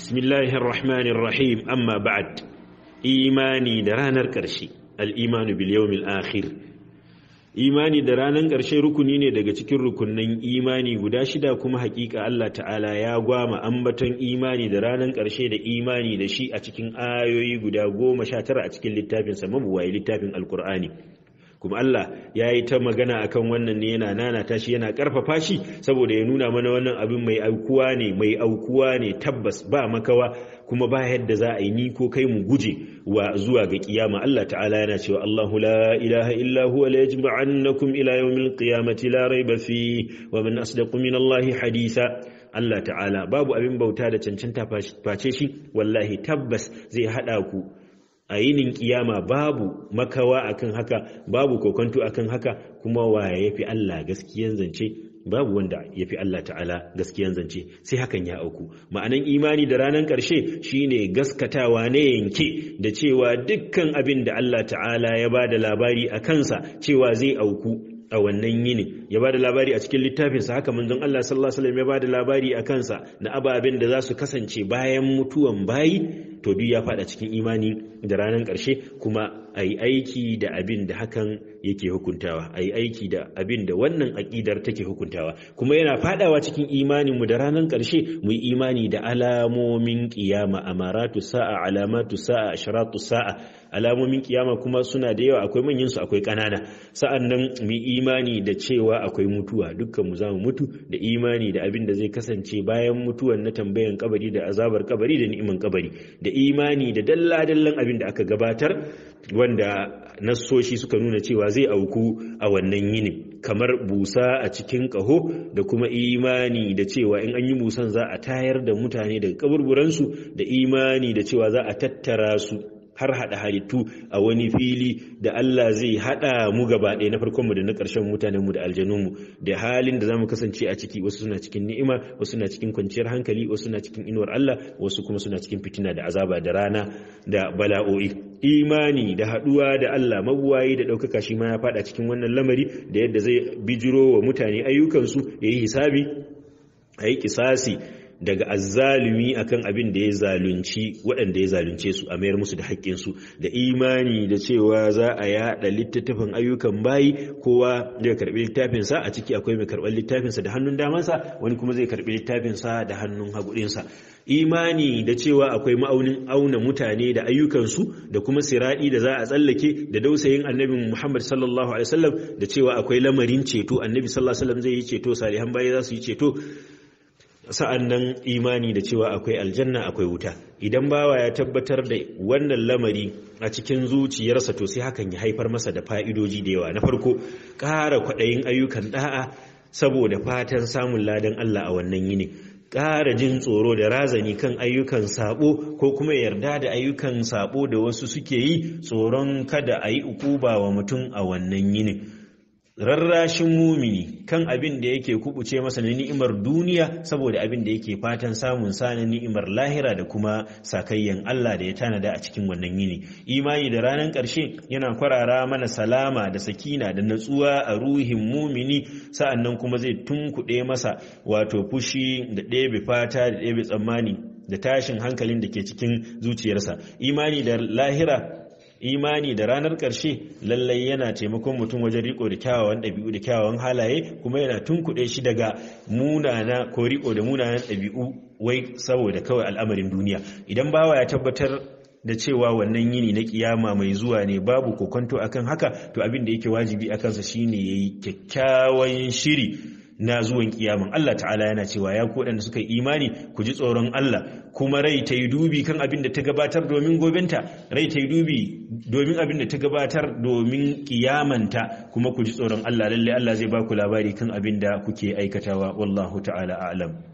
bismillahir rahmanir rahim amma ba'd imani da ranar ƙarshe al-imanu bil yawmil akhir imani da ranar ƙarshe rukuni ne daga cikin rukunnan imani guda shida kuma hakika Allah ta'ala ya gwama ambaton imani da ranar ƙarshe da imani da shi a cikin ayoyi guda goma sha tara a cikin littafinsa mabuwayi littafin alkur'ani kuma Allah ya yi ta magana akan wannan ne yana nanata shi yana karfafa shi saboda ya nuna mana wannan abin mai aukuwa ne mai aukuwa ne tabbas ba makawa kuma ba yadda za a yi ni ko kai mu guje wa zuwa ga kiyama Allah ta'ala yana cewa Allahu la ilaha illa huwa la yajma'annakum ila yawmil qiyamati la rayba fi wa man asdaqu min Allah haditha Allah ta'ala babu abin bauta da cancanta face shi wallahi tabbas zai hada ku a yinin kiyama babu makawa akan haka babu kokonto akan haka kuma waye yafi Allah gaskiyan zance babu wanda yafi Allah ta'ala gaskiyan zance sai hakan ya auku ma'anan imani da ranar ƙarshe shine gaskatawa ne yanke da cewa dukkan abin da Allah ta'ala ya ba da labari a kansa cewa zai auku a wannan yini ya ba da labari a cikin littafinsa haka manzon Allah sallallahu alaihi wasallam ya ba da labari a kansa na ababen da za su kasance bayan mutuwan bayi to duk ya faɗa cikin imani da ranar ƙarshe kuma a yi aiki da abin da hakan yake hukuntawa a yi aiki da abin da wannan aƙidar take hukuntawa kuma yana faɗawa cikin imaninmu da ranar ƙarshe mu yi imani da alamomin ƙiyama amaratu sa'a alamatu sa'a asharatu sa'a alamomin ƙiyama kuma suna da yawa akwai manyan su akwai ƙanana sa'an nan mu imani da cewa akwai mutuwa dukkan mu zamu mutu da imani da abin da zai kasance bayan mutuwan na tambayan kabari da azabar kabari da ni'iman kabari da imani da dalla-dallan abin da aka gabatar wanda nassoshi suka nuna cewa zai auku a wannan yinin kamar busa a cikin ƙaho da kuma imani da cewa in an yi busan za a tayar da mutane daga kaburburansu da imani da cewa za a tattara su har haɗa halittu a wani fili da Allah zai haɗa mu gaba ɗaya na farkonmu da na ƙarshen mutanenmu da aljanunmu da halin da za mu kasance a ciki wasu suna cikin ni'ima wasu suna cikin kwanciyar hankali wasu suna cikin inuwar Allah wasu kuma suna cikin fitina da azaba da rana da bala'o'i imani da haɗuwa da Allah mabuwayi da ɗaukaka shi ma ya faɗa cikin wannan lamari da yadda zai bijiro wa mutane ayyukansu ya yi hisabi a yi kisasi daga azzalumi akan abin da ya zalunci waɗanda ya zalunce su a mayar musu da haƙƙinsu da imani da cewa za a yaɗa littattafan ayyukan bayi kowa zai karɓi littafinsa a ciki akwai mai karɓar littafinsa da hannun damansa wani kuma zai karɓi littafinsa da hannun haguɗinsa imani da cewa akwai ma'aunin auna mutane da ayyukansu da kuma siraɗi da za a tsallake da dausayin annabi muhammad sallallahu alaihi wasallam da cewa akwai lamarin ceto annabi sallallahu alaihi wasallam zai yi ceto salihan bayi za su yi ceto sa'an nan imani da cewa akwai aljanna akwai wuta idan bawa ya tabbatar da wannan lamari a cikin zuciyarsa to sai hakan ya haifar masa da fa'idoji da yawa na farko ƙara kwaɗayin ayyukan ɗa'a saboda fatan samun ladan Allah a wannan yini ƙara jin tsoro da razani kan ayyukan sabo ko kuma yarda da ayyukan sabo da wasu suke yi tsoron kada a yi ukuba wa mutum a wannan yinin rarrashin mumini kan abin da yake kubuce masa na ni'imar duniya saboda abin da yake fatan samun sa na ni'imar lahira da kuma sakayyan Allah da ya tanada a cikin wannan yini imani da ranar ƙarshe yana kwarara mana salama da sakina da natsuwa a ruhin mumini sa'annan kuma zai tunkuɗe masa wato fushi da ɗebe fata da ɗebe tsammani da tashin hankalin da ke cikin zuciyarsa imani da lahira imani da ranar ƙarshe lallai yana taimakon mutum wajen riko da kyawawan ɗabi'u da kyawawan halaye kuma yana tunkuɗe shi daga munana ko riko da munanan ɗabi'u wai saboda kawai al'amarin duniya idan bawa ya tabbatar da cewa wannan yini na kiyama mai zuwa ne babu kokonto akan haka to abin da yake wajibi a kansa shine yayi kyakkyawan shiri na zuwan kiyaman Allah ta'ala yana cewa ya ku waɗanda suka yi imani ku ji tsoron Allah kuma rai ta yi dubi kan abin da ta gabatar domin gobenta rai ta yi dubi domin abin da ta gabatar domin kiyamanta kuma ku ji tsoron Allah lalle Allah zai ba ku labari kan abin da kuke aikatawa wallahu ta'ala a'lam